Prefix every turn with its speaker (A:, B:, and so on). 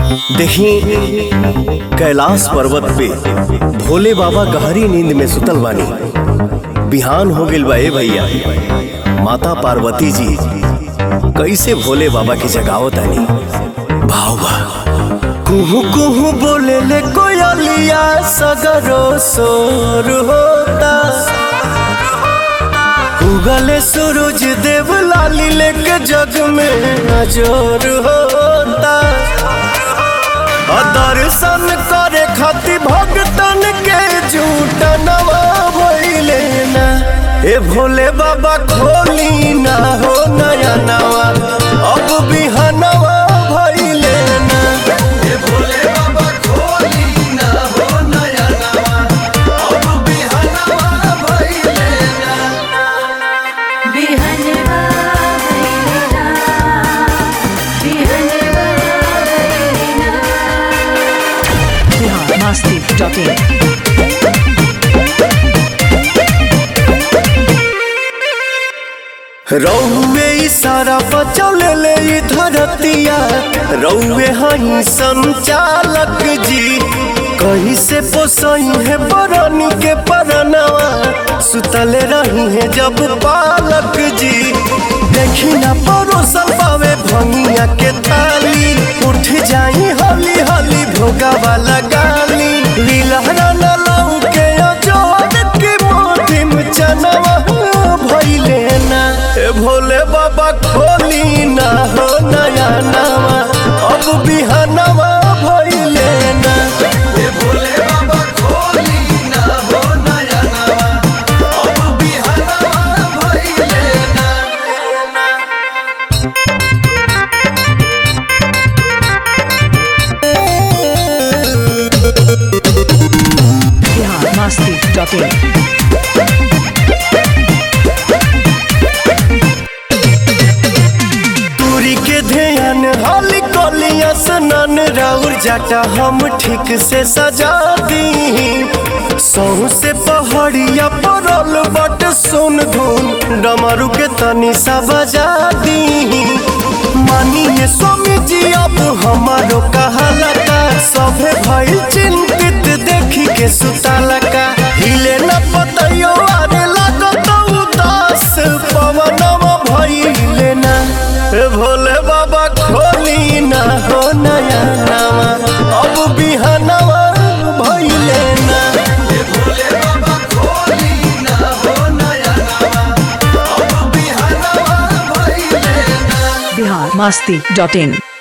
A: देखी कैलाश पर्वत पे भोले बाबा गहरी नींद में सुतल बानी बिहान हो गइल बा ए भैया माता पार्वती जी कैसे भोले बाबा की जगावत आनी भाव बा कुहू कुहू बोले ले कोयलिया सगरो सोर होता उगले सूरज देव लाली लेके जग में अजोर होता और दर्शन करे खातिर भगतन के झूठ नवा भइले ना ए भोले बाबा खोली ना हो नया नवा अब बिहनवा भइले ना ए भोले बाबा खोली ना हो नया नवा अब बिहनवा भइले ना
B: बिहनवा भैलेना बिहनवा भैलेना
C: biharmasti.in
A: रौवे इशारा बचौले ले ई धरतिया रौवे हई संचालक जी कहीं से पोसई है बरनी के परनवा सुतले रही है जब पालक जी देखी ना परोसल पावे भंगिया के थाली उठ जाई हली हली भोगा वाला गाली लीलहरा न लाऊ के अजोड़ के मोटी में चनवा भइले ना ए भोले बाबा खोली ना हो नया नवा अब बिहनवा भइले ना ए भोले बाबा खोली ना हो नया नवा अब बिहनवा भइले ना
C: biharmasti.in
A: दूरी के ध्यान हाली कोलिया सनन राउर जाटा हम ठीक से सजा दी सौ से पहाड़िया परल बट सुन धुन डमरू के तनी सा बजा दी मानिए स्वामी जी अब हमारो कहाला का सभे भइल चिंतित देखी के सुताला का हिले न पतयो आरे लागत उदास पवनवा भइले ना ए भोले बाबा खोली ना हो नया नवा अब बिहनवा भइले ना ए भोले बाबा खोली ना हो नया नवा अब बिहनवा भइले ना
C: biharmasti.in